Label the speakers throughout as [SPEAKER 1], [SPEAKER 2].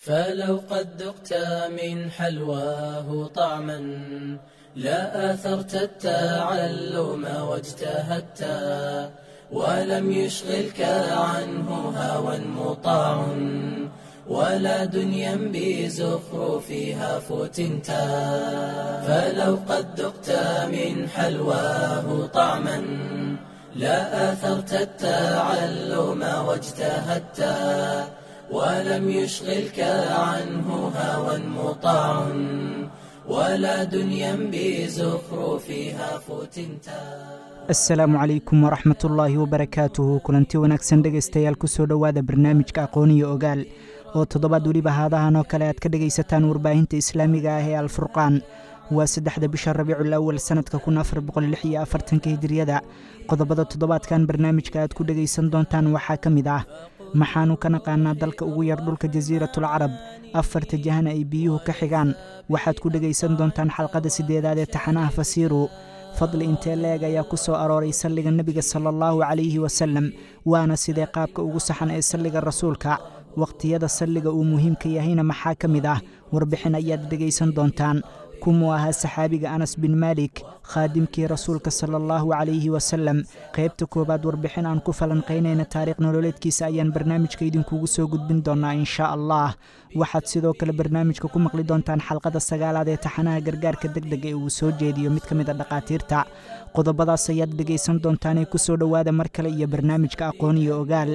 [SPEAKER 1] فلو قد ذقت من حلواه طعما لا آثرت التعلم واجتهدت ولم يشغلك عنه هوى مطاع ولا دنيا بزخرفها فتنت فلو قد ذقت من حلواه طعما لا آثرت التعلم واجتهدت ولم يشغلك عنه هوى مطاع ولا دنيا بزخرفها فتنتا
[SPEAKER 2] asalaamu calaykum waraxmat ullaahi wabarakaatuhu kulanti wanaagsan dhegaystayaal kusoo dhowaada barnaamijka aqooniyo ogaal oo toddobaad weliba haadahan oo kale aad ka dhegaysataan warbaahinta islaamiga ah ee alfurqaan waa saddexda bisha rabiicul awal sannadka kun afar boqolix iyo afartanka hijiriyada qodobada toddobaadkan barnaamijka aad ku dhegaysan doontaan waxaa ka mid ah maxaanu ka naqaanaa dalka ugu yar dhulka jasiiratul carab afarta jahana ay biyuhu ka xigaan waxaad ku dhegaysan doontaan xalqada siddeedaad ee taxanaha fasiiru fadli intee leeg ayaa ku soo arooray salliga nebiga sala allahu calayhi wasalem waana sidee qaabka ugu saxan ee salliga rasuulka wakhtiyada salliga uu muhiimka yahayna maxaa ka mid ah warbixin ayaad dhegaysan doontaan kumuu ahaa saxaabiga anas bin maalik khaadimkii rasuulka sala allahu calayhi wasalem qaybta koowaad warbixin aan ku falanqaynayna taariikh nololeedkiisa ayaan barnaamijka idinkugu soo gudbin doonaa inshaa allah waxaad sidoo kale barnaamijka ku maqli doontaan xalqada sagaalaad ee taxanaha gargaarka deg deg ee uu soo jeediyo mid ka mid a dhakhaatiirta qodobadaas ayaad dhegaysan doontaanee ku soo dhowaada mar kale iyo barnaamijka aqoon iyo ogaal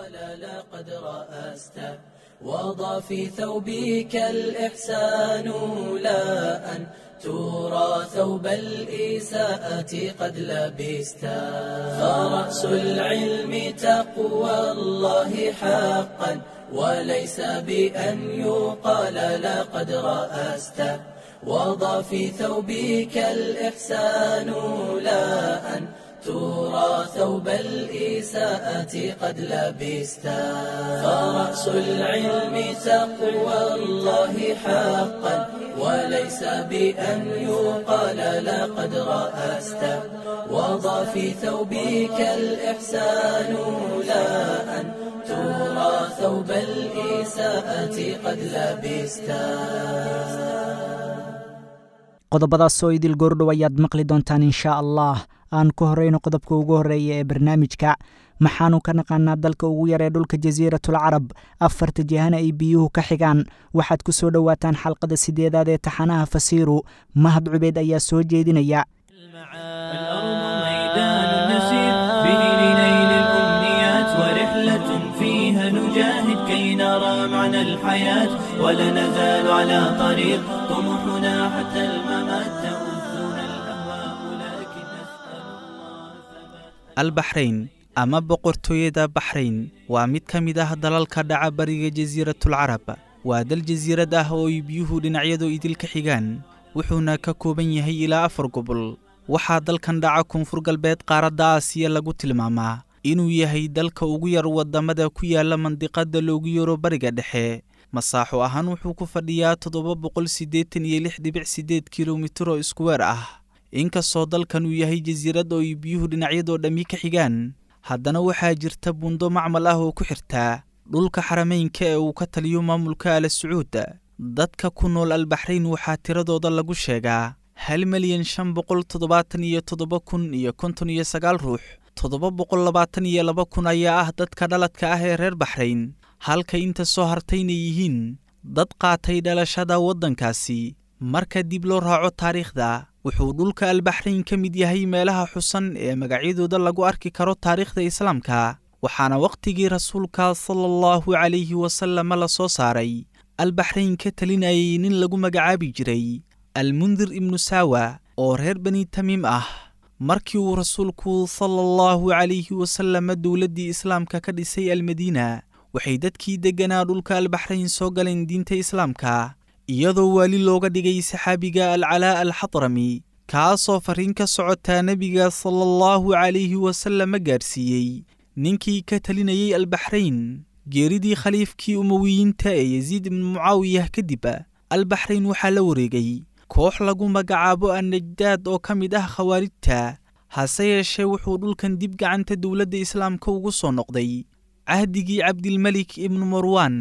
[SPEAKER 1] وضع في ثوبك الإحسان لا أن ترى ثوب الإساءة قد لبستا فرأس العلم تقوى الله حقا وليس بأن يقال لقد رأست وضع في ثوبك الإحسان لا أن ترى ثوب الإساءة قد لبستا فرأس العلم تقوى الله حقا وليس بأن يقال لقد رأست وضع في ثوبك الإحسان لا أن ترى ثوب الإساءة قد لبستا
[SPEAKER 2] qodobadaasoo idil goordhow ayaad maqli doontaan inshaa allah aan ku horeyno qodobka ugu horreeya ee barnaamijka maxaanu ka naqaanaa dalka ugu yar ee dhulka jasiiratul carab afarta jahana ay biyuhu ka xigaan waxaad ku soo dhowaataan xalqada sideedaad ee taxanaha fasiiru mahad cubeyd ayaa soo jeedinaya
[SPEAKER 3] معنى الحياة ولا نزال على طريق طموحنا حتى الممات تؤذنا الأهواء لكن نسأل الله
[SPEAKER 4] البحرين ama boqortooyada baxrayn waa mid ka mid ah dalalka dhaca bariga jasiiratul carab waa dal jasiirad ah oo ay biyuhu dhinacyadu idilka xigaan wuxuuna ka kooban yahay ilaa afar gobol waxaa dalkan dhaca koonfur galbeed qaaradda aasiya lagu tilmaamaa inuu yahay dalka ugu yar waddamada ku yaala mandiqadda loogu yaro bariga dhexe masaaxo ahaan wuxuu ku fadhiyaa toddoba boqol siddeetan iyo lix dhibic siddeed kilomitir oo iskuweer ah inkastoo dalkan uu yahay jasiirad oo ay biyuhu dhinacyadoo dhammi ka xigaan haddana waxaa jirta buundo macmal ah oo ku xirtaa dhulka xarameynka ee uu ka taliyo maamulka ala sacuud dadka ku nool albaxrayn waxaa tiradooda lagu sheegaa hal milyan shan boqol toddobaatan iyo toddoba kun iyo konton iyo sagaal ruux toddoba boqol labaatan iyo laba kun ayaa ah dadka dhaladka ah ee reer baxrayn halka inta soo hartayna yihiin dad qaatay dhalashada waddankaasi marka dib loo raaco taariikhda wuxuu dhulka albaxrayn ka mid yahay meelaha xusan ee magacyadooda lagu arki karo taariikhda islaamka waxaana wakhtigii rasuulka sala allahu calayhi wasalama la soo saaray albaxrayn ka talinayay nin lagu magacaabi jiray almundir ibnu saawa oo reer bani tamiim ah markii uu rasuulku sala allahu calayhi wasalama dowladdii islaamka ka dhisay almadiina waxay dadkii degganaa dhulka albaxrayn soo galeen diinta islaamka iyadoo waali looga dhigay saxaabiga alcalaa alxadrami kaasoo farriin ka socotaa nebiga sala allahu calayhi wasalama gaarsiiyey ninkii ka talinayay albaxrayn geeridii khaliifkii umowiyiinta ee yasiid ibnu mucaawiyah kadib albaxrayn waxaa la wareegay koox lagu magacaabo annajdaad oo ka mid ah khawaarijta hase yeeshee wuxuu dhulkan dib gacanta dowladda islaamka ugu soo noqday cahdigii cabdilmelik ibnu marwan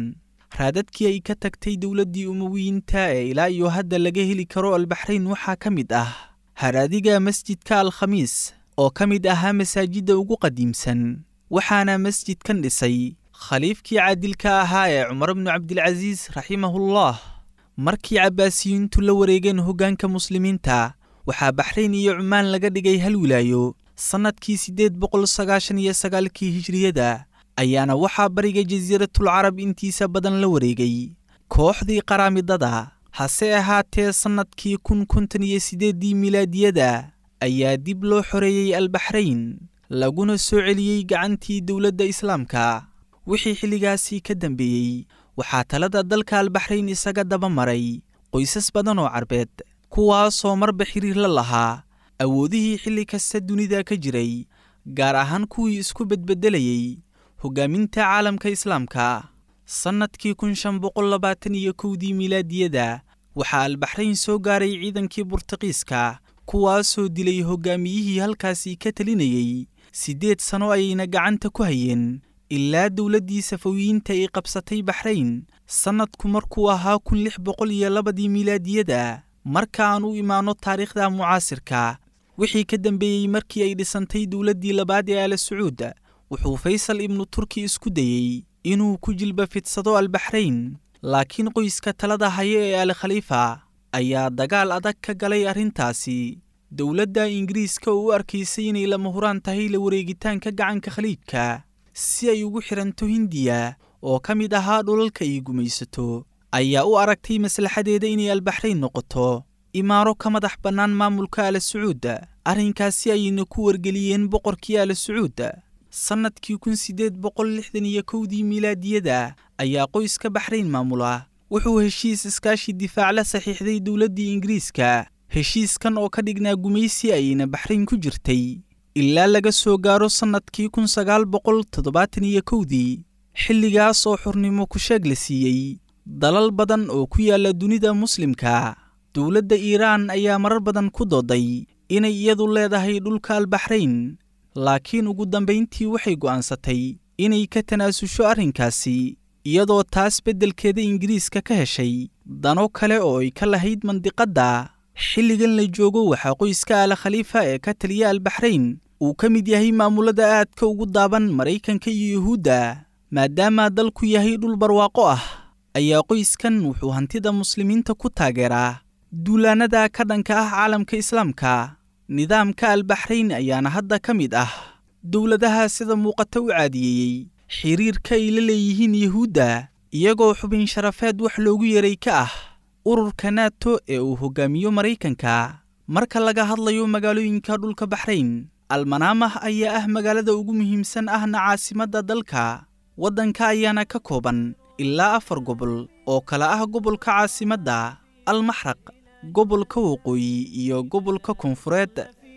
[SPEAKER 4] raadadkii ay ka tagtay dowladdii umowiyiinta ee ilaa iyo hadda laga heli karo albaxrayn waxaa ka mid ah haraadiga masjidka alkhamiis oo ka mid ahaa masaajidda ugu qadiimsan waxaana masjidkan dhisay khaliifkii caadilka ahaa ee cumar bnu cabdilcasiis raximahullah markii cabbaasiyiintu la wareegeen hoggaanka muslimiinta waxaa baxrayn iyo cumaan laga dhigay hal wilaayo sannadkii siddeed boqol sagaashan iyo sagaalkii hijriyada ayaana waxaa bariga jasiiratul carab intiisa badan la wareegay kooxdii qaraamidada hase ahaatee sannadkii kun konton iyo siddeeddii milaadiyada ayaa dib loo xoreeyey albaxrayn laguna soo celiyey gacantii dowladda islaamka wixii xilligaasii ka dambeeyey waxaa talada dalka albaxrayn isaga daba maray qoysas badan oo carbeed kuwaasoo marba xiriir la lahaa awoodihii xilli kasta dunida ka jiray gaar ahaan kuwii isku bedbedelayey hoggaaminta caalamka islaamka sannadkii kun shan boqol labaatan iyo kowdii milaadiyada waxaa albaxrayn soo gaaray ciidankii burtuqiiska kuwaasoo dilay hoggaamiyihii halkaasii ka telinayey siddeed sano ayayna gacanta ku hayeen ilaa dowladdii safawiyiinta ay qabsatay baxrayn sannadku markuu ahaa kun lix boqol iyo labadii milaadiyada marka aan u imaanno taariikhda mucaasirka wixii ka dambeeyey markii ay dhisantay dowladdii labaad ee ala sacuud wuxuu faysal ibnu turki isku dayey inuu ku jilba fidsado albaxrayn laakiin qoyska talada haya ee al khaliifa ayaa dagaal adag ka galay arrintaasi dowladda ingiriiska oo u arkaysay inay lama huraan tahay la wareegitaanka gacanka khaliijka si ay ugu xidhanto hindiya oo ka mid ahaa dhulalka ay gumaysato ayaa u aragtay maslaxadeeda inay albaxrayn noqoto imaaro ka madax bannaan maamulka ala sacuud arrinkaasi ayayna ku wargeliyeen boqorkii ala sacuud sannadkii kun siddeed boqol lixdan iyo kowdii milaadiyada ayaa qoyska baxrayn maamula wuxuu heshiis iskaashi difaac la saxiixday dowladdii ingiriiska heshiiskan oo ka dhignaa gumaysi ayayna baxrayn ku jirtay ilaa laga soo gaaro sannadkii kun sagaal boqol toddobaatan iyo kowdii xilligaas oo xurnimo kusheeg la siiyey dalal badan oo ku yaalla dunida muslimka dowladda iiraan ayaa marar badan ku dooday inay iyadu leedahay dhulka albaxrayn laakiin ugu dambayntii waxay go'aansatay inay ka tanaasusho arrinkaasi iyadoo taas beddelkeeda ingiriiska ka heshay dano kale oo ay ka lahayd mandiqadda xilligan la joogo waxaa qoyska ala khaliifa ee ka taliya albaxrayn uu ka mid yahay maamulada aadka ugu daaban maraykanka iyo yuhuudda maadaama dalku yahay dhul barwaaqo ah ayaa qoyskan wuxuu hantida muslimiinta ku taageeraa duulaannada ka dhanka ah caalamka islaamka nidaamka albaxrayn ayaana hadda ka mid ah dowladaha sida muuqata u caadiyeeyey xiriirka ay la leeyihiin yuhuudda iyagoo xubin sharafeed wax loogu yeray ka ah ururka nato ee uu hoggaamiyo maraykanka marka laga hadlayo magaalooyinka dhulka baxrayn almanaamah ayaa ah magaalada ugu muhiimsan ahna caasimadda dalka waddanka ayaana ka kooban ilaa afar gobol oo kala ah gobolka caasimadda almaxraq gobolka waqooyi iyo gobolka koonfureed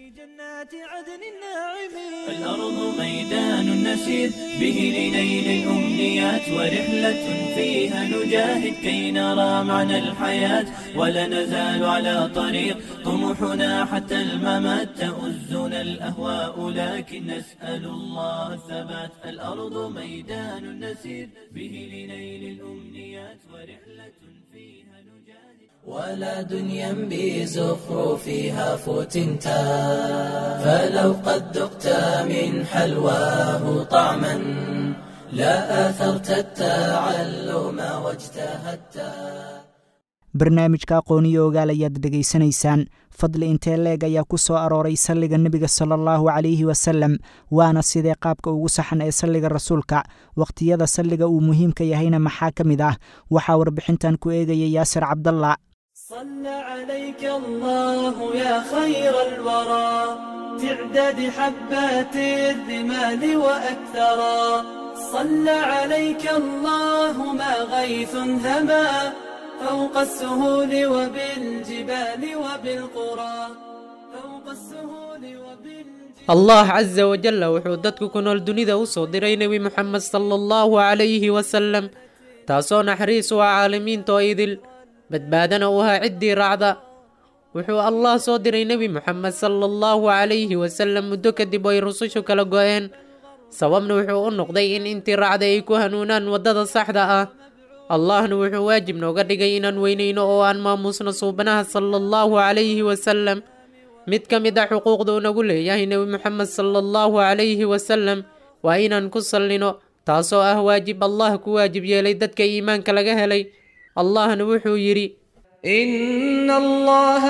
[SPEAKER 3] الأرض ميدان نسير به لنيل الأمنيات ورحلة فيها نجاهد كي نرى معنى الحياة ولا نزال على طريق طموحنا حتى الممات تؤزنا الأهواء لكن نسأل الله الثبات الأرض ميدان نسير به لنيل الأمنيات ورحلة فيها نجاهد
[SPEAKER 1] ولا دنيا بزخرفها فتنتا فلو قد ذقت من حلواه طعما لا آثرت التعلم واجتهدت
[SPEAKER 2] barnaamijka aqooniyo ogaal ayaad dhegaysanaysaan fadli intee leeg ayaa ku soo arooray salliga nebiga sala allahu calayhi wasalem waana sidee qaabka ugu saxan ee salliga rasuulka wakhtiyada salliga uu muhiimka yahayna maxaa ka mid ah waxaa warbixintan ku eegaya yaasir cabdalla
[SPEAKER 5] صلى عليك الله يا خير الورى تعداد حبات الرمال وأكثرا صلى عليك الله ما غيث هما فوق السهول وبالجبال وبالقرى فوق السهول وبالجبال
[SPEAKER 6] allah casa wajalla wuxuu dadku ku nool dunida u soo diray nebi moxamed sala allahu calayhi wasalem taasoo naxariis u ah caalamiinta oo idil badbaadana u ahaa ciddii raacda wuxuu allah soo diray nebi moxamed sala allahu calayhi wasalem muddo kadib ay rusushu kala go'een sababna wuxuu u noqday in intii raacday ay ku hanuunaan waddada saxda ah allahna wuxuu waajib nooga dhigay inaan weynayno oo aan maamuusno suubanaha sala allahu calayhi wasalam mid ka mid a xuquuqda uu nagu leeyahay nebi moxamed sala allahu calayhi wasalam waa inaan ku sallino taasoo ah waajib allah ku waajib yeelay dadka iimaanka laga helay allahna wuxuu yidhi
[SPEAKER 7] إن الله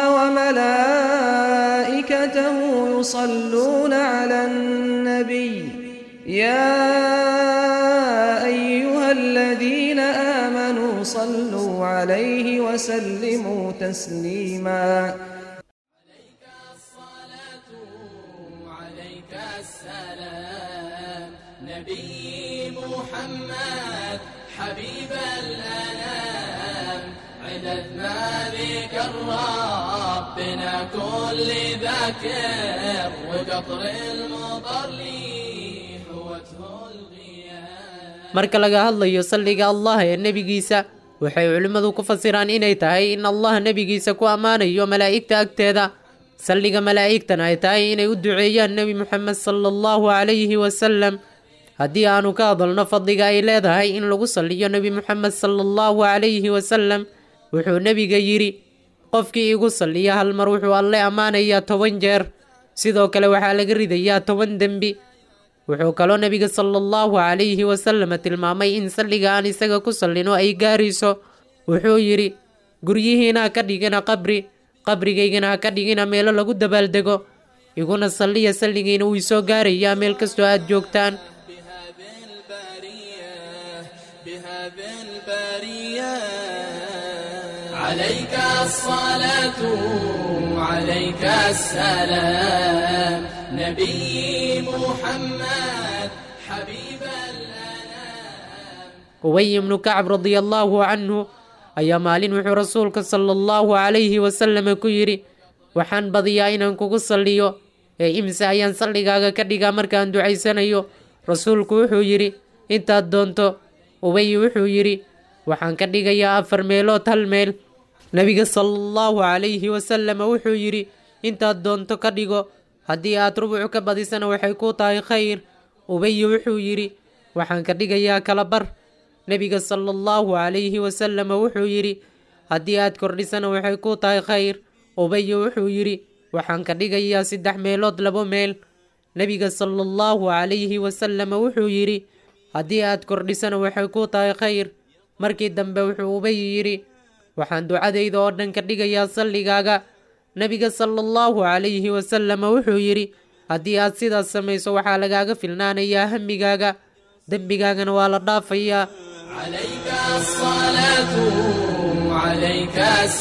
[SPEAKER 7] وملائكته يصلون على النبي يا أيها الذين آمنوا صلوا عليه وسلموا تسليما
[SPEAKER 1] عليك السلام نبي محمد حبيب الأنام عدد ما ذكر ربنا كل ذاكر وقطر المطر لي حوته الغيام
[SPEAKER 6] marka laga hadlayo salliga allah ee nebigiisa waxay culimmadu ku fasiraan inay tahay in allah nebigiisa ku ammaanayo malaa'igta agteeda salliga malaa'igtana ay tahay inay u duceeyaan nebi moxamed sala allahu calayhi wasalam haddii aanu ka hadalno fadliga ay leedahay in lagu salliyo nebi moxamed sala allahu calayhi wasalam wuxuu nebiga yidhi qofkii igu salliya hal mar wuxuu alle ammaanayaa toban jeer sidoo kale waxaa laga ridayaa toban dembi wuxuu kaloo nebiga sala allahu calayhi wasallam tilmaamay in salliga aan isaga ku sallino ay gaarayso wuxuu yidhi guryihiina ha ka dhigina qabri qabrigaygana ha ka dhigina meelo lagu dabaaldego iguna salliya salligiina wuu isoo gaarayaa meel kastoo aad joogtaan
[SPEAKER 1] بهذه البرية بهذه البرية عليك الصلاة عليك السلام نبي محمد حبيب الأنام
[SPEAKER 6] ubay ibnu kacab radia allaahu canhu ayaa maalin wuxuu rasuulka sala allahu calayhi wasalam ku yidhi waxaan badiyaa inaan kugu salliyo ee imse ayaan salligaaga ka dhigaa markaan ducaysanayo rasuulku wuxuu yidhi intaad doonto ubay wuxuu yidhi waxaan ka dhigayaa afar meelood hal meel nebiga sala allahu calayhi wasalam wuxuu yidhi intaad doonto ka dhigo haddii aad rubuc ka badisana waxay kuu tahay khayr ubay wuxuu yidhi waxaan ka dhigayaa kala bar nebiga sala allahu calayhi wasalam wuxuu yidhi haddii aad kordhisana waxay kuu tahay khayr ubay wuxuu yidhi waxaan ka dhigayaa saddex meelood labo meel nebiga sala allahu calayhi wasalam wuxuu yidhi haddii aad kordhisana waxay kuu tahay khayr markii dambe wuxuu ubay yidhi waxaan ducadayda oo dhan ka dhigayaa salligaaga nebiga sala allahu calayhi wasalam wuxuu yidhi haddii aad sidaas samayso waxaa lagaaga filnaanayaa hamigaaga dembigaagana waa la dhaafayaa
[SPEAKER 1] عليك الصلاة عليك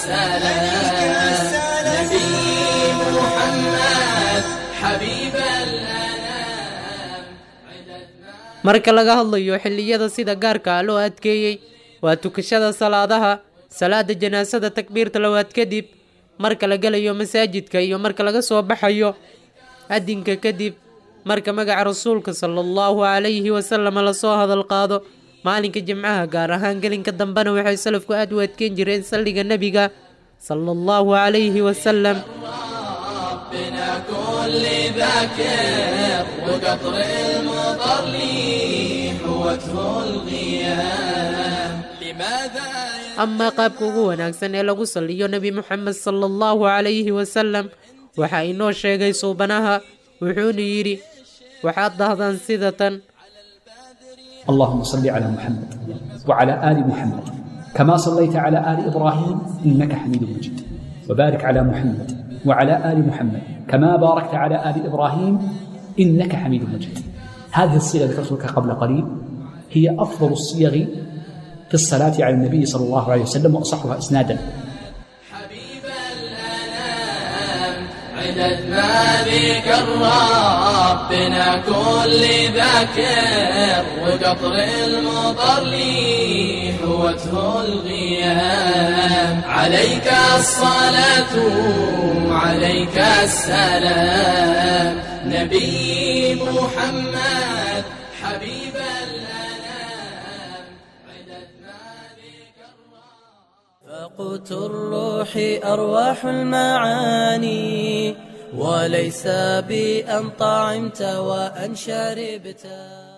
[SPEAKER 1] السلام نبي محمد حبيب الأنام
[SPEAKER 6] marka laga hadlayo xilliyada sida gaarka ah loo adkeeyey waa tukashada salaadaha salaada janaasada takbiirta labaad kadib marka la gelayo masaajidka iyo marka laga soo baxayo adinka kadib marka magaca rasuulka sala allahu calayhi wasalam lasoo hadal qaado maalinka jimcaha gaar ahaan gelinka dambena waxay salafku aad u adkeyn jireen salliga nebiga sala allahu calayhi wasalam
[SPEAKER 1] ربنا كل ذاكر وقطر المطر لي حوته الغيام لماذا
[SPEAKER 6] amaa qaabka ugu wanaagsan ee lagu salliyo nebi moxamed sala allahu calayhi wasalam waxaa inoo sheegay suubanaha wuxuuna yidhi waxaad dahdaan sida tan
[SPEAKER 8] اللهم صل على محمد وعلى آل محمد كما صليت على آل إبراهيم إنك حميد مجيد وبارك على محمد وعلى آل محمد كما باركت على آل إبراهيم إنك حميد مجيد هذه الصيغة ذكرتها قبل قليل هي أفضل الصيغ في الصلاة على النبي صلى الله عليه وسلم وأصحها إسنادا
[SPEAKER 1] حبيب الأنام عدد ما ذكر ربنا كل ذاكر وقطر المطر لي حوته الغيام عليك الصلاة عليك السلام نبي محمد حبيب الأنام عدد ما ذكر فقوت الروح أرواح المعاني وليس بأن طعمت وأن شربت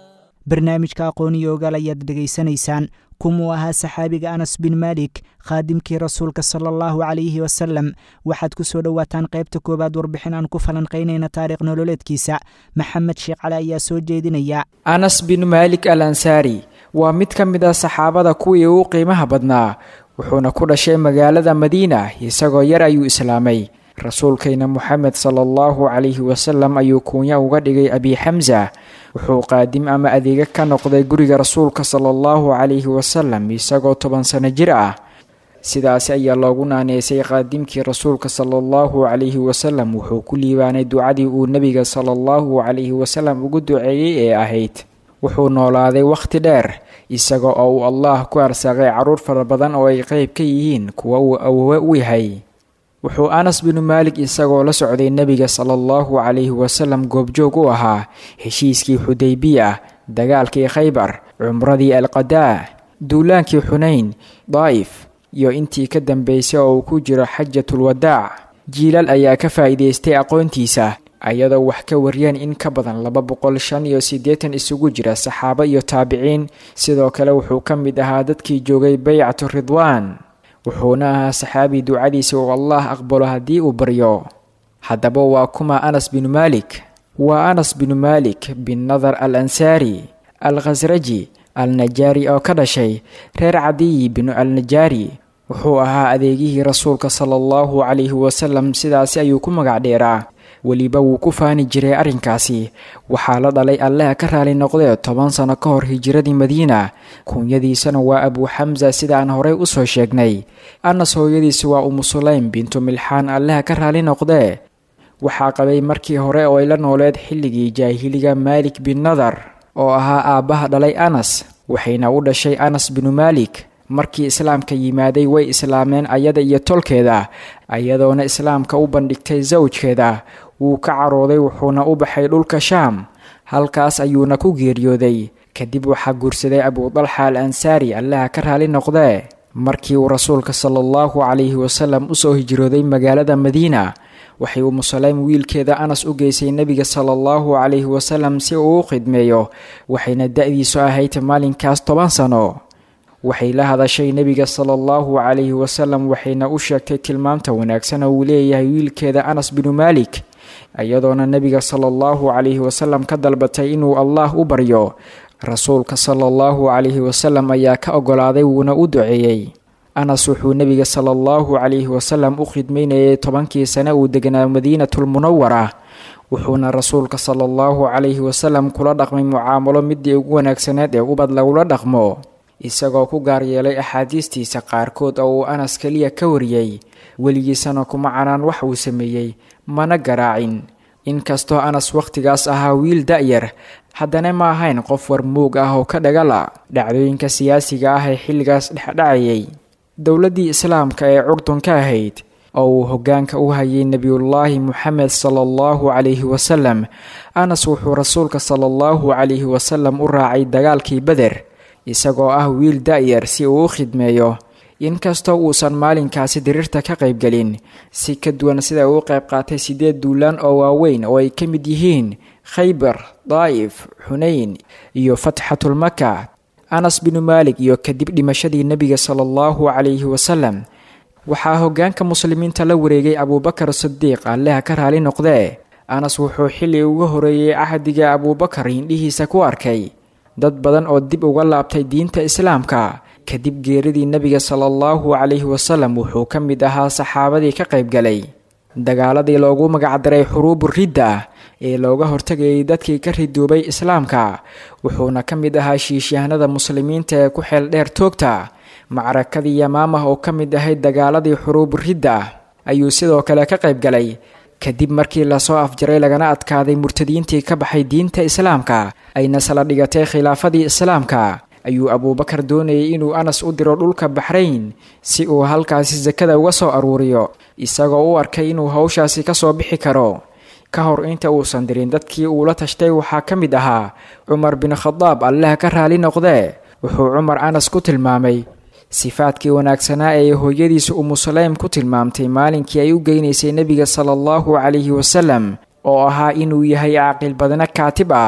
[SPEAKER 2] barnaamijka aqooniyo ogaal ayaad dhegaysanaysaan kumuu ahaa saxaabiga anas bin maalik khaadimkii rasuulka sala allahu calayhi wasalam waxaad ku soo dhowaataan qaybta koowaad warbixin aan ku falanqaynayna taariikh nololeedkiisa maxamed sheekh cali ayaa soo jeedinaya
[SPEAKER 9] anas bin maalik al ansaari waa mid ka mid ah saxaabada kuwii ugu qiimaha badnaa wuxuuna ku dhashay magaalada madiina isagoo yar ayuu islaamay rasuulkayna moxamed sala allahu calayhi wasalam ayuu kuunya uga dhigay abi xamsa wuxuu qaadim ama adeega ka noqday guriga rasuulka sala allahu calayhi wasalam isagoo toban sano jir ah sidaasi ayaa loogu naaneysay qaadimkii rasuulka sala allahu calayhi wasalam wuxuu ku liibaanay ducadii uu nebiga sala allahu calayhi wasalam ugu duceeyey ee ahayd wuxuu noolaaday wakhti dheer isaga oo uu allah ku arsaaqay carruur fara badan oo ay qeyb ka yihiin kuwa uu awowe u yahay wuxuu anas binu maalik isagoo la socday nebiga sala allahu calayhi wasalam goobjoog u ahaa heshiiskii xudaybiya dagaalkii khaybar cumradii alqadaa duulaankii xunayn daa'if iyo intii ka dambeysay oo uu ku jiro xajatulwadaac jiilal ayaa ka faa'iidaystay aqoontiisa ayadoo wax ka wariyeen in ka badan laba boqol shan iyo siddeetan isugu jira saxaabo iyo taabiciin sidoo kale wuxuu ka mid ahaa dadkii joogay baycatu ridwaan wuxuuna ahaa saxaabi ducadiisa uu allah aqbalo haddii uu baryo haddaba waa kuma anas binu maalik waa anas binu maalik bin nadar al ansaari al khasraji al najaari oo ka dhashay reer cadiyi binu al najaari wuxuu ahaa adeegihii rasuulka sala allahu calayhi wasalam sidaasi ayuu ku magac dheeraa weliba wuu ku faani jiray arrinkaasi waxaa la dhalay allaha ka raali noqdee toban sano ka hor hijiradii madiina kuunyadiisana waa abuu xamsa sida aan horey usoo sheegnay anas hooyadiisi waa umu sulaym bintu milxaan allaha ka raali noqdee waxaa qabay markii hore oo ay la nooleed xilligii jaahiliga maalik bin nadar oo ahaa aabbaha dhalay anas waxayna u dhashay anas binu maalik markii islaamka yimaaday way islaameen ayada iyo tolkeeda ayadoona islaamka u bandhigtay sawjkeeda wuu ka carooday wuxuuna u baxay dhulka shaam halkaas ayuuna ku geeriyooday kadib waxaa guursaday abudalxa al ansaari allaha ka raali noqdee markii uu rasuulka sala allahu calayhi wasalam usoo hijrooday magaalada madiina waxay umu saleym wiilkeeda anas u geysay nebiga sala allahu calayhi wasalam si uu u khidmeeyo waxayna da-diisu ahayd maalinkaas toban sano waxay la hadashay nebiga sala allahu calayhi wasalam waxayna u sheegtay tilmaamta wanaagsan oo uu leeyahay wiilkeeda anas binu maalik iyadoona nebiga sala allahu calayhi wasalam ka dalbatay inuu allah u baryo rasuulka sala allahu calayhi wasalam ayaa ka ogolaaday wuuna u duceeyey anas wuxuu nebiga sala allahu calayhi wasalam u khidmaynayay tobankii sane uu deganaa madiinatulmunawara wuxuuna rasuulka sala allahu calayhi wasalam kula dhaqmay mucaamalo midii ugu wanaagsaneed ee ubad lagula dhaqmo isagoo ku gaar yeelay axaadiistiisa qaarkood oo uu anas keliya ka wariyey weligiisana kuma canaan wax uu sameeyey mana garaacin inkastoo anas wakhtigaas ahaa wiil da-yar haddana ma ahayn qof war muug ah oo ka dhagala dhacdooyinka siyaasiga ah ee xilligaas dhexdhacayay dowladdii islaamka ee curdun ka ahayd oo uu hoggaanka u hayay nebiyullaahi moxamed sala allahu calayhi wasalam anas wuxuu rasuulka sala allahu calayhi wasalam u raacay dagaalkii beder isagoo ah wiil da-yar si uu u khidmeeyo inkastoo uusan maalinkaasi diriirta ka qaybgelin si ka duwan sida uu u qayb qaatay siddeed duulaan oo waaweyn oo ay ka mid yihiin khaybar daa'if xunayn iyo fatxatulmaka anas binu maalik iyo kadib dhimashadii nebiga sala allahu calayhi wasalam waxaa hoggaanka muslimiinta la wareegay abuubakar sidiiq alleha ka raali noqdee anas wuxuu xilli uga horeeyey cahdiga abuubakar hindhihiisa ku arkay dad badan oo dib uga laabtay diinta islaamka kadib geeridii nebiga sala allahu calayhi wasalam wuxuu ka mid ahaa saxaabadii ka qaybgalay dagaaladii loogu magacdaray xuruubu ridda ee looga hortagayay dadkii ka ridoobay islaamka wuxuuna ka mid ahaa shiishyahanada muslimiinta ee ku xeel dheer toogta macrakadii yamaamah oo ka mid ahayd dagaaladii xuruubu ridda ayuu sidoo kale ka qaybgalay kadib markii lasoo afjaray lagana adkaaday murtadiintii ka baxay diinta islaamka ayna sala dhigatay khilaafadii islaamka ayuu abuubakar doonayay inuu anas u diro dhulka baxrayn si uu halkaasi sakada uga soo aruuriyo isagoo u arkay inuu howshaasi ka soo bixi karo ka hor inta uusan dirin dadkii uu la tashtay waxaa ka mid ahaa cumar bin khadaab allaha ka raali noqdee wuxuu cumar anas ku tilmaamay sifaadkii wanaagsanaa ee hooyadiisa umu saleym ku tilmaamtay maalinkii ay u geynaysay nebiga sala allahu calayhi wasalam oo ahaa inuu yahay caaqil badna kaatib ah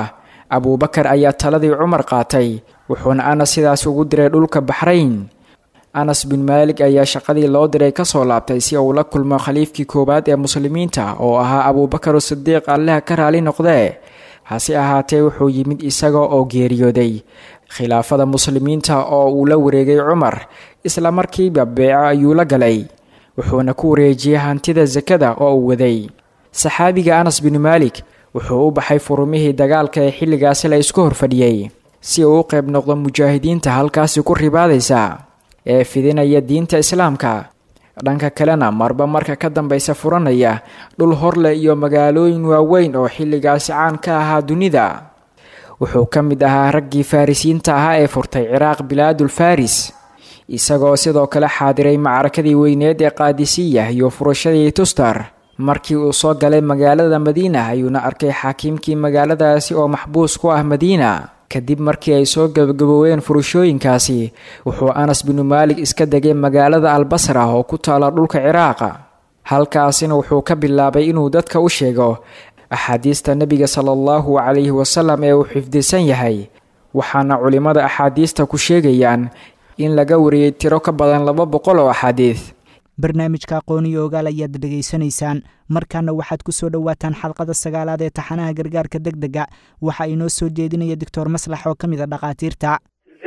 [SPEAKER 9] abuubakar ayaa taladii cumar qaatay wuxuuna anas sidaas ugu diray dhulka baxrayn anas bin maalik ayaa shaqadii loo diray kasoo laabtay si uu la kulmo khaliifkii koowaad ee muslimiinta oo ahaa abuubakar sidiiq alleha ka raali noqdee hase ahaatee wuxuu yimid isaga oo geeriyooday khilaafada muslimiinta oo uu la wareegay cumar isla markiiba beeco ayuu la galay wuxuuna ku wareejiyey hantida sakada oo uu waday saxaabiga anas bin maalik wuxuu u baxay furumihii dagaalka ee xilligaasi la isku horfadhiyey si uu u qayb noqdo mujaahidiinta halkaasi ku ribaadaysa ee fidinaya diinta islaamka dhanka kalena marba marka ka dambeysa furanaya dhul horleh iyo magaalooyin waaweyn oo xilligaasi caan ka ahaa dunida wuxuu ka mid ahaa raggii farrisiinta ahaa ee furtay ciraaq bilaadul faris isagoo sidoo kale xaadiray macrakadii weyneed ee qaadisiya iyo furashadii tustar markii uu soo galay magaalada madiina ayuuna arkay xaakiimkii magaaladaasi oo maxbuus ku ah madiina kadib markii ay soo gabagabooween furashooyinkaasi wuxuu anas binu maalik iska degay magaalada albasra oo ku taala dhulka ciraaqa halkaasina wuxuu ka bilaabay inuu dadka u sheego axaadiista nebiga sala allahu calayhi wasalam ee uu xifdisan yahay waxaana culimmada axaadiista ku sheegayaan in laga wariyey tiro ka badan laba boqol oo axaadiis
[SPEAKER 2] barnaamijka aqooniyo ogaal ayaad dhegaysanaysaan markaana waxaad ku soo dhowaataan xalqada sagaalaad ee taxanaha gargaarka deg dega waxa inoo soo jeedinaya doctor maslax oo ka mid a dhakhaatiirta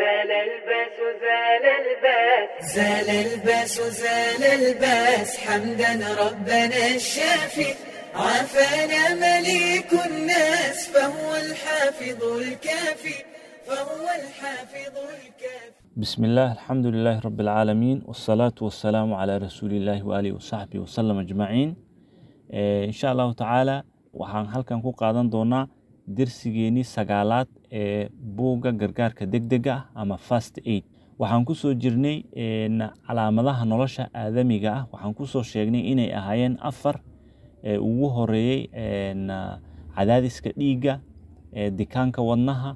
[SPEAKER 5] زال الباس زال الباس حمدا ربنا الشافي عافانا مليك الناس فهو الحافظ الكافي فهو الحافظ الكافي
[SPEAKER 10] بسم الله الحمد لله رب العالمين والصلاة والسلام على رسول الله وآله وصحبه وسلم أجمعين إن شاء الله تعالى waxaan halkan ku qaadan doonaa dersigeenii sagaalaad ee buugga gargaarka degdega ah ama fast aid waxaan kusoo jirnay calaamadaha nolosha aadamiga ah waxaan kusoo sheegnay inay ahaayeen afar ee ugu horeeyey cadaadiska dhiigga dikaanka wadnaha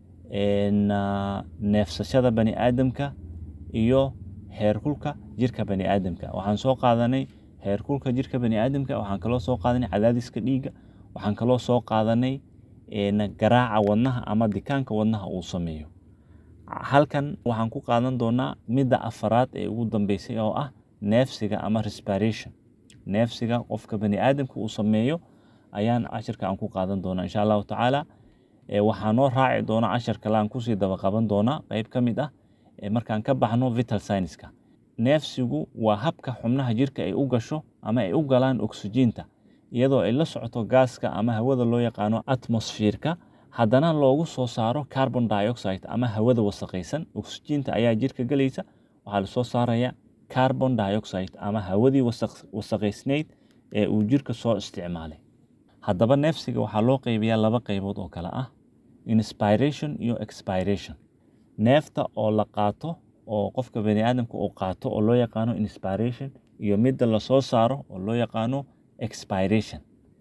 [SPEAKER 10] neefsashada bani aadamka iyo heerkulka jirka bani aadamka waxaan soo qaadanay heerkulka jirka bani aadamka waxaan kaloo soo qaadanay cadaadiska dhiigga waxaan kaloo soo qaadanay garaaca wadnaha ama dikaanka wadnaha uu sameeyo halkan waxaan ku qaadan doonaa midda afaraad ee ugu dambeysay oo ah neefsiga ama respiration neefsiga qofka bani aadamka uu sameeyo ayaan cashirka aan ku qaadan doonaa insha allahu tacaala waxaa noo raaci doona cashar kale aan kusii daba qaban doonaa qeyb ka mid ah markaan ka baxno vital scienceska neefsigu waa habka xubnaha jirka ay u gasho ama ay u galaan oksijiinta iyadoo ay la socoto gaaska ama hawada loo yaqaano atmosfiirka haddana loogu soo saaro carbon dioxide ama hawada wasaqaysan oksijiinta ayaa jirka gelaysa waxaa lasoo saaraya carbon dioxide ama hawadii wasaqaysnayd ee uu jirka soo isticmaalay haddaba neefsiga waxaa loo qeybiyaa laba qeybood oo kale ah inspiration iyo expiration neefta oo la qaato oo qofka bani aadamka uu qaato oo loo yaqaano inspiration iyo midda lasoo saaro oo loo yaqaano expiration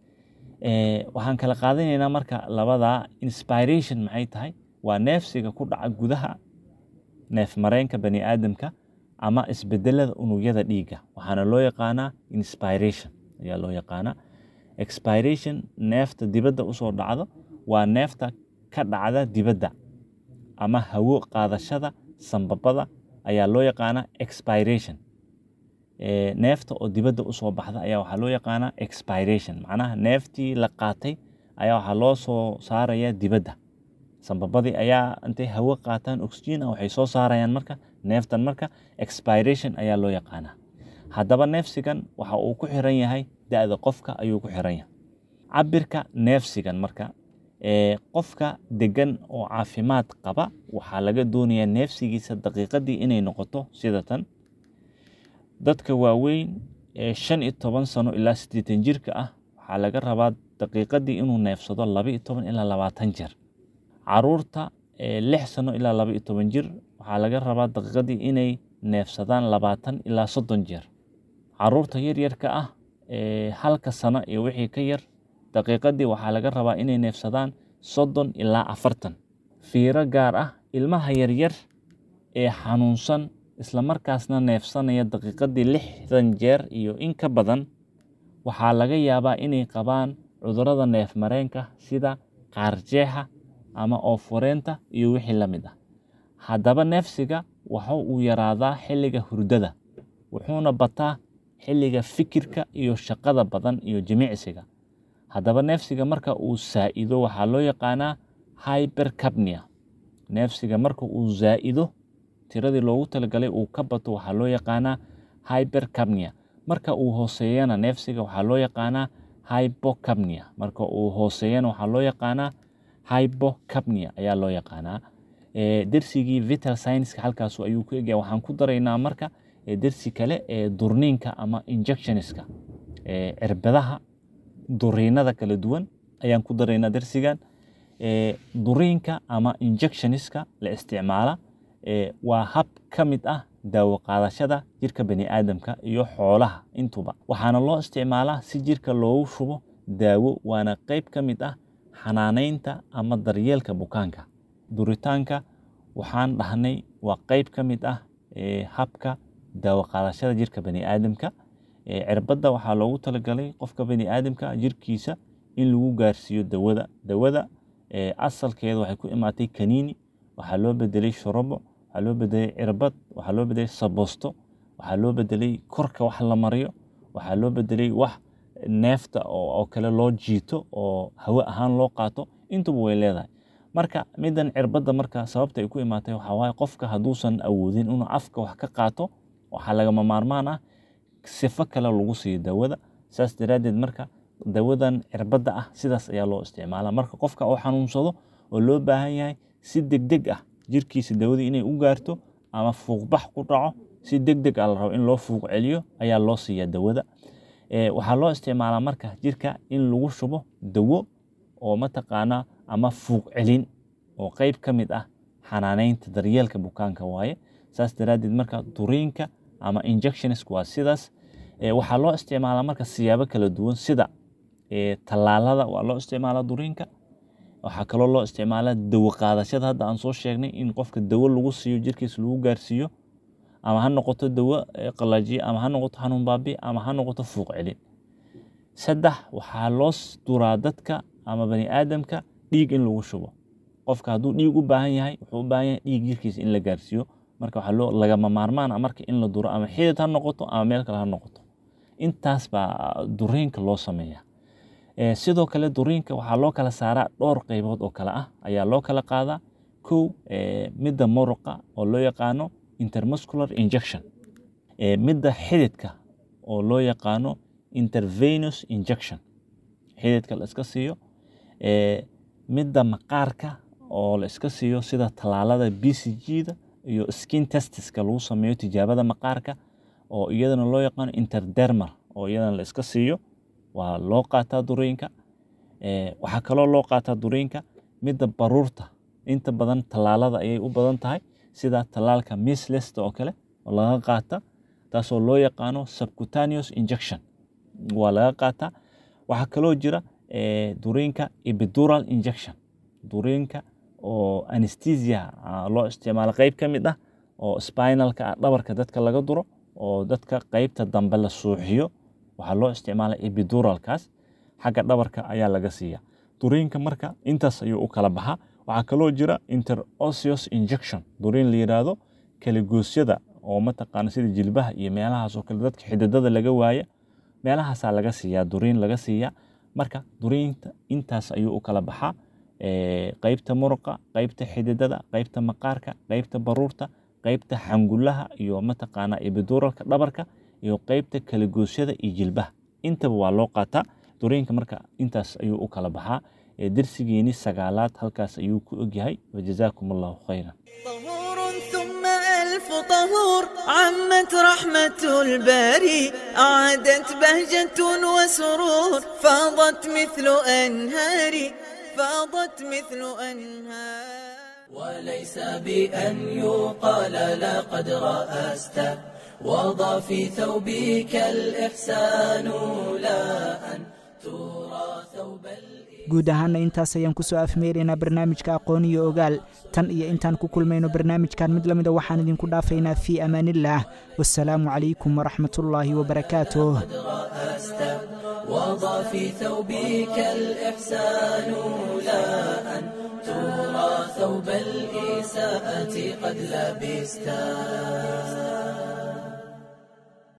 [SPEAKER 10] waxaan kala qaadanaynaa marka labadaa inspiration maxay tahay waa neefsiga ku dhaca gudaha neef mareenka bani aadamka ama isbedelada unugyada dhiigga waxaana loo yaqaanaa inspiration ayaa loo yaqaanaa expiration neefta dibadda usoo dhacdo waa neefta ka dhacda dibadda ama hawo qaadashada sambabada ayaa loo yaqaanaa expiration neefta oo dibadda usoo baxda ayaa waxaa loo yaqaanaa expiration macnaha neeftii la qaatay ayaa waxaa loo soo saaraya dibadda sambabadii ayaa intay hawo qaataan oxygen ah waxay soo saarayaan marka neeftan marka expiration ayaa loo yaqaanaa haddaba neefsigan waxa uu ku xiran yahay da-da qofka ayuu ku xiran yahay cabirka neefsigan marka qofka degan oo caafimaad qaba waxaa laga doonayaa neefsigiisa daqiiqadii inay noqoto sida tan dadka waaweyn ee shan iyo toban sano ilaa siddeetan jirka ah waxaa laga rabaa daqiiqadii inuu neefsado laba iyo toban ilaa labaatan jeer caruurta ee lix sano ilaa laba iyo toban jir waxaa laga rabaa daqiiqadii inay neefsadaan labaatan ilaa soddon jeer caruurta yaryarka ah ee halka sano iyo wixii ka yar daqiiqadii waxaa laga rabaa inay neefsadaan soddon ilaa afartan fiiro gaar ah ilmaha yaryar ee xanuunsan islamarkaasna neefsanaya daqiiqadii lixdan jeer iyo in ka badan waxaa laga yaabaa inay qabaan cudurrada neef mareenka sida qaarjeexa ama oofureenta iyo wixii la mid ah haddaba neefsiga waxa uu yaraadaa xilliga hurdada wuxuuna bataa xilliga fikirka iyo shaqada badan iyo jimicsiga haddaba neefsiga marka uu saa'ido waxaa loo yaqaanaa hypercapnia neefsiga marka uu zaa'ido tiradii loogu talagalay uu ka bato waxaa loo yaqaanaa hypercapnia marka uu hooseeyana neefsiga waxaa loo yaqaanaa hypocapnia marka uu hooseeyana waxaa loo yaqaanaa hypocapnia ayaa loo yaqaanaa dersigii vital scienska halkaas ayuu ku egya waxaan ku daraynaa marka dersi kale ee durniinka ama injectionska cirbadaha duriinada kala duwan ayaan ku daraynaa dersigan duriinka ama injectionska la isticmaala waa hab ka mid ah daawo qaadashada jirka bani aadamka iyo xoolaha intuba waxaana loo isticmaalaa si jirka loogu shubo daawo waana qayb ka mid ah xanaanaynta ama daryeelka bukaanka duritaanka waxaan dhahnay waa qayb ka mid ah habka daawo qaadashada jirka bani aadamka cirbadda waxaa loogu talagalay qofka bani aadamka jirkiisa in lagu gaarsiiyo dawada dawada asalkeeda waxay ku imaatay kaniini waxaa loo bedelay shorobo waxaa loo bedelay cirbad waxaa loo bedelay sabosto waxaa loo bedelay korka wax la mariyo waxaa loo bedelay wax neefta oo kale loo jiito oo hawe ahaan loo qaato intuba way leedahay marka midan cirbadda marka sababta ay ku imaatay waxaa waaye qofka hadduusan awoodin inuu afka wax ka qaato waxaa lagama maarmaan ah sifo kale lagu siiyo dawada saas daraaddeed marka dawadan cirbadda ah sidaas ayaa loo isticmaalaa marka qofka oo xanuunsado oo loo baahan yahay si degdeg ah jirkiisa dawadii inay u gaarto ama fuuqbax ku dhaco si degdeg ah la rabo in loo fuuq celiyo ayaa loo siiyaa dawada waxaa loo isticmaalaa marka jirka in lagu shubo dawo oo mataqaanaa ama fuuq celin oo qayb ka mid ah xanaanaynta daryeelka bukaanka waaye saas daraaddeed marka duriinka ama injectionsk waa sidaas waxaa loo isticmaalaa marka siyaabo kala duwan sida tallaalada waa loo isticmaalaa duriinka waxaa kaloo loo isticmaalaa dawo qaadashada hadda aan soo sheegnay in qofka dawo lagu siiyo jirkiisa lagu gaarsiiyo ama ha noqoto dawo qalajiye ama ha noqoto xanuun baabi ama ha noqoto fuuq celin saddex waxaa loo duraa dadka ama bani aadamka dhiig in lagu shubo qofka hadduu dhiig u baahan yahay wuxuu u baahan yahay dhiig jirkiisa in la gaarsiiyo marka waxaa loo lagama maarmaan ah marka in la duro ama xidid ha noqoto ama meel kale ha noqoto intaas baa duriinka loo sameeyaa sidoo kale duriinka waxaa loo kala saaraa dhowr qaybood oo kale ah ayaa loo kala qaadaa kow midda muruqa oo loo yaqaano intermuscular injection midda xididka oo loo yaqaano intervenous injection xididka la iska siiyo midda maqaarka oo la iska siiyo sida tallaalada b c g-da iyo skin testiska lagu sameeyo tijaabada maqaarka oo iyadana loo yaqaano interdermal oo iyadana la iska siiyo waa loo qaataa duriinka waxaa kaloo loo qaataa duriinka midda baruurta inta badan tallaalada ayay u badan tahay sida tallaalka mislesta oo kale oo laga qaata taasoo loo yaqaano subcutaneous injection waa laga qaataa waxaa kaloo jira duriinka epidural injection duriinka oo anesthesia loo isticmaalo qayb ka mid ah oo spinalka ah dhabarka dadka laga duro oo dadka qaybta dambe la suuxiyo waxaa loo isticmaala epiduralkaas xagga dhabarka ayaa laga siiya duriinka marka intaas ayuu u kala baxaa waxaa kaloo jira interosios injection duriin la yidhaahdo kaligoosyada oo mataqaana sida jilbaha iyo meelahaas oo kale dadka xididada laga waaya meelahaasaa laga siiyaa duriin laga siiyaa marka duriinta intaas ayuu u kala baxaa qaybta muruqa qaybta xididada qaybta maqaarka qaybta baruurta qaybta xangulaha iyo mataqaana ebiduralka dhabarka iyo qaybta kaligoosyada iyo jilbaha intaba waa loo qaataa duriinka marka intaas ayuu u kala baxaa dersigeeni sagaalaad halkaas ayuu ku ogyahay wajazaakum allahu khayran
[SPEAKER 5] طهور ثم ألف طهور عمت رحمة الباري أعادت بهجة وسرور فاضت مثل أنهاري فاضت مثل أنهار
[SPEAKER 1] وليس بأن يقال لقد رأست وضع في ثوبك الإحسان لا أن ترى ثوب
[SPEAKER 2] guud ahaana intaas ayaan ku soo afmeeraynaa barnaamijka aqoon iyo ogaal tan iyo intaan ku kulmayno barnaamijkan mid lamida waxaan idinku dhaafaynaa fii amaanillaah wasalaamu calaykum waraxmatullaahi wabarakaatuh
[SPEAKER 1] وضع في ثوبك الإحسان لا أن ترى ثوب الإساءة قد لبستا